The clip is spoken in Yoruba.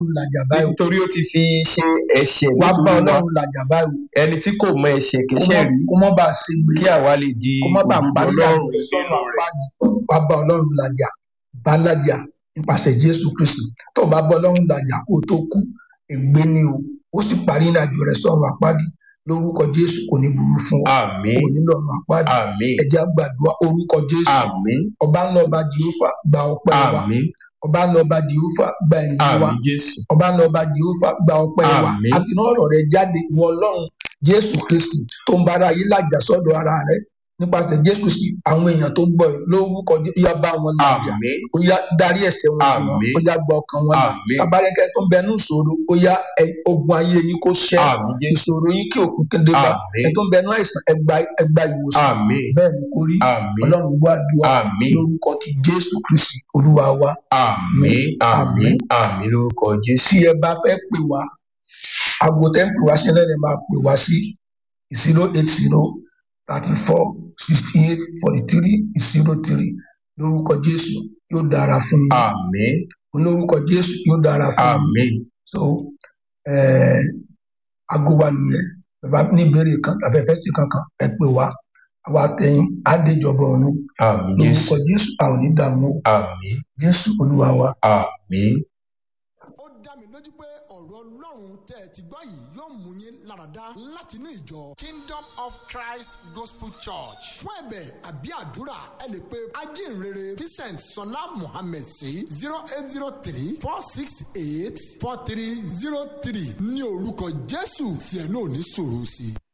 làjà báyìí nítorí ó ti fi ṣe ẹ̀ṣẹ̀ wá bá nítorí wa ọlọ́run làjà báyìí ẹni tí kò mọ ẹ̀ṣẹ̀ kó kẹ́ṣẹ̀ má- rí kó má bàa ṣe gbé kí àwa lè di kó má bàa òdodo parí ọlọ́run àjò rẹ̀ sọ́nà nínú rẹ̀. àpáàdì wá bá ọlọ́run làjà bá làjà nípasẹ̀ jésù kristi tó o bá bá ọlọ́run làjà kó o tó kú ègbé ni o ó sì parí ìrìnàjò rẹ̀ sọ́nà àpáàdì lórúkọ jésù kò ní burú fún ọ àmín kò ní lọ́nà àpáàdì àmín ẹ jẹ́ á gbàdúrà orúkọ jésù àmín ọba ńlá ọba jehova gba ọpẹ́ wa àmín ọba ńlá ọba jehova gba ẹ̀yìn wa àmín jésù ọba ńlá ọba jehova gba ọpẹ́ wa Àmín. àti náà ọ̀rọ̀ rẹ̀ jáde wọ ọlọ́run jésù kristi tó ń bára yìí làjà sọ́dọ̀ ara rẹ̀ nípasẹ̀ jésù kristi àwọn èèyàn tó ń gbọ́ ẹ lórúkọ Jé- ó yá bá wọn làjà àmín ó yá darí ẹ̀ṣẹ̀ wọn jì wọ́n Àmín. ó yá gba ọkàn wọn là Àmín. tabarẹkẹ tó ń bẹnu ìṣòro ó yá ẹ- ogun ayé yín kó ṣẹ àmín jésù ìṣòro yín kí òkú kéde bá Àmín. ẹ tó ń bẹnu àìsàn ẹgbà ẹgbà ìwòsàn àmín bẹ́ẹ̀ ni kò rí àmín ọlọ́run gbọ́ àdúrà àmín lórúkọ ti jésù kristi olúwa wa àmín àmín àmín lórúkọ jésù tí ẹ bá fẹ́ pè wá aago tẹ́ ń pè wá sí ẹlẹ́rìí máa pè wá sí zero eight zero thirty four sixty eight forty three zero three lórúkọ jésù yóò dára fún yín àmín lórúkọ jésù yóò dára fún yín àmín so eh, aago wa nìyẹn bàbá ní ìbéèrè kan tàbí ẹfẹ sí kankan ẹ pè wá àwa tẹ̀yìn àdéjọba ọ̀run àmín jésù lórúkọ jésù a ò ní dààmú o. àmín jésù olúwa wa. àmín ó dá mi lójú pé ọ̀rọ̀ ọlọ́run tẹ́ ẹ ti gbọ́ yìí yóò mú yín láradá láti inú ìjọ kingdom of christ gospel church fún ẹ̀bẹ̀ àbí àdúrà ẹ lè pe ajínrere vincent sọlá mohammed sí zero eight zero three four six eight four three zero three ní orúkọ jésù tí ẹ náà ní sọ̀rọ̀ sí i.